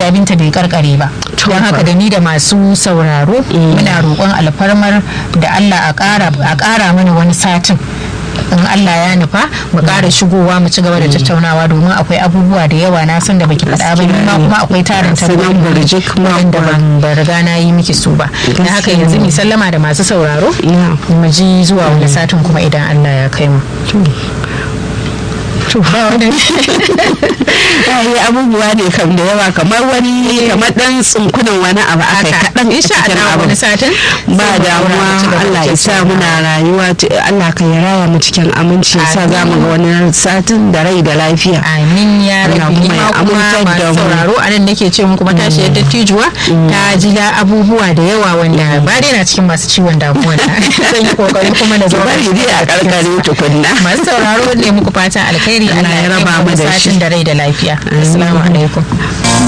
hajiya binta bai karkare ba don haka da ni da masu sauraro muna roƙon alfarmar da Allah a ƙara mana wani satin in Allah ya nufa mu ƙara shigowa mu ci gaba da tattaunawa domin akwai abubuwa da yawa na san da baki faɗa ba ma kuma akwai tarin tabbaci wanda ban riga na yi miki su ba da haka yanzu mi sallama da masu sauraro mu ji zuwa wani satin kuma idan Allah ya kai mu yi abubuwa ne kam da yawa kamar wani kamar dan tsunkunan wani abu aka kaɗan insha Allah wani satin ba damuwa Allah ya sa muna rayuwa Allah ka ya raya mu cikin aminci ya sa za mu ga wani satin da rai da lafiya amin ya rabi ma kuma masu sauraro a nan nake ce muku matashi yadda tijuwa ta ji da abubuwa da yawa wanda ba dai na cikin masu ciwon damuwa zan yi kokari kuma da zama a karkare tukunna masu sauraro ne muku fatan alkhairi Allah ya raba mu da shi da rai da lafiya assalamu alaikum